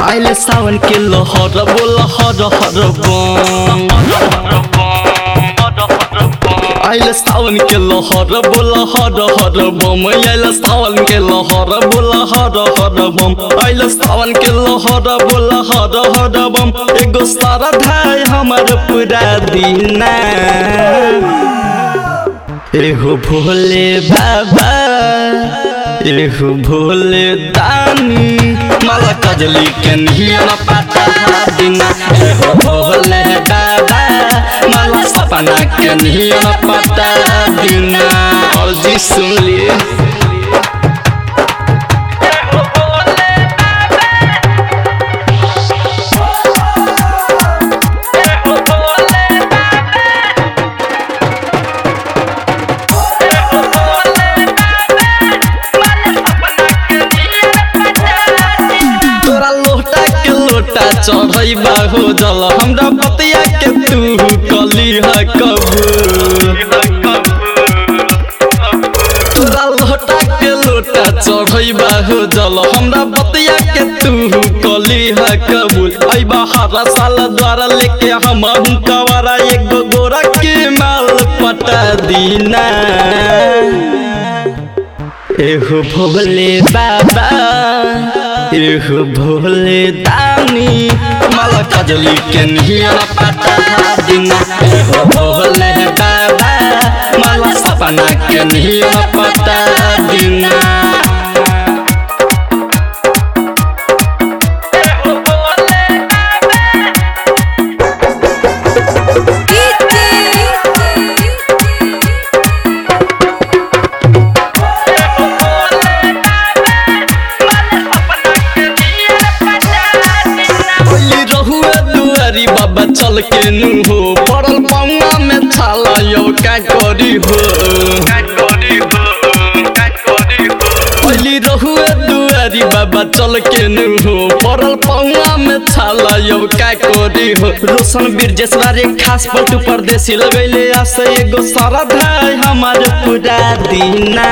आइले सावन के लहर बोल हर हर बम आइले सावन के लहर बोल हर हर बम आइले सावन के लहर बोल हर हर बम आइले सावन के लहर बोल हर हर बम एगो सारा धाय हमर पूरा दीना एहो भोले बाबा एहो भोले दानी माला कजली के नियन पता दिना एहो भोले बाबा माला सपना के नियन पता दिना और जी सुन लिए तोरा लोटा के लोटा चढ़ई हो जल हमरा बतिया के तू कली है कबूल तोरा लोटा के लोटा चढ़ई हो जल हमरा बतिया के तू कली है कबूल आई हरा साल द्वारा लेके हम कवारा एगो गोरा के माल पटा दीना एहो भोले बाबा एहो भोले दानी माला कजली के नियन पता दिना एहो भोले बाबा माला सपना के नियन पता दिना बोली रहुए दुआरी बाबा चल के नु हो पड़ल पौना में छाला यो का करी हो बोली रहुए दुआरी बाबा चल के नु हो पड़ल पौना में छाला यो का करी हो रोशन बीर जसवारे खास पलटू परदेसी लगैले आसे एगो सारा धाय हमार पूरा दीना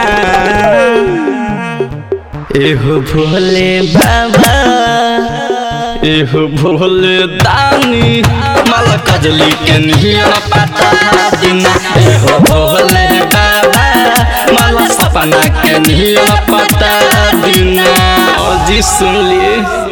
एहो भोले बाबा एहो भोले दानी माला कजली के नियन पता दिना एहो भोले बाबा माला सपना के नियन पता दिना और जी सुन लिए